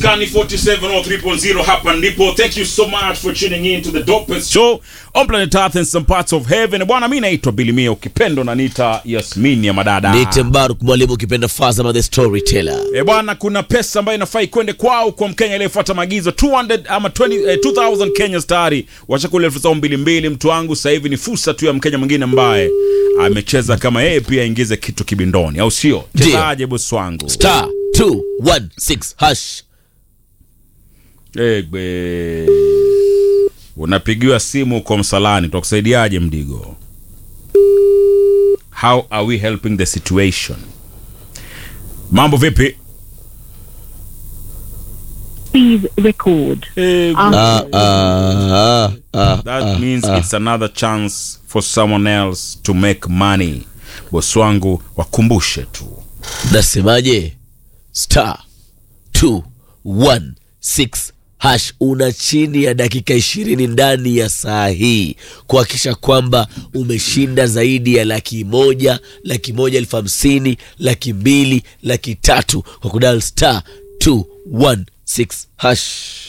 Maskani 4703.0 hapa ndipo. Thank you so much for tuning in to the dopest show on planet Earth and some parts of heaven. Bwana, mimi naitwa Bilimia, ukipendo na nita Yasmin ya madada. Niite Mbaruk mwalimu ukipenda Fazama the storyteller. E bwana, kuna pesa ambayo inafaa ikwende kwao kwa Mkenya aliyefuata maagizo 200 ama 20, eh, 2000 Kenya stari wachakula elfu zao mbili mbili. Mtu wangu sasa hivi ni fursa tu ya Mkenya mwingine ambaye amecheza kama yeye pia aingize kitu kibindoni, au sio? Ndio. Chezaje bosi wangu? Star 216 hash. Egbe. Unapigiwa simu kwa msalani, tutakusaidiaje mdigo? How are we helping the situation? Mambo vipi? Please record. Egbe. Ah, ah, ah, That ah, means ah. it's another chance for someone else to make money. Bosi wangu wakumbushe tu. Nasemaje? Star 216 hash. Una chini ya dakika ishirini ndani ya saa hii kuhakikisha kwamba umeshinda zaidi ya laki moja, laki moja elfu hamsini, laki mbili, laki tatu kwa kudal star 216 hash.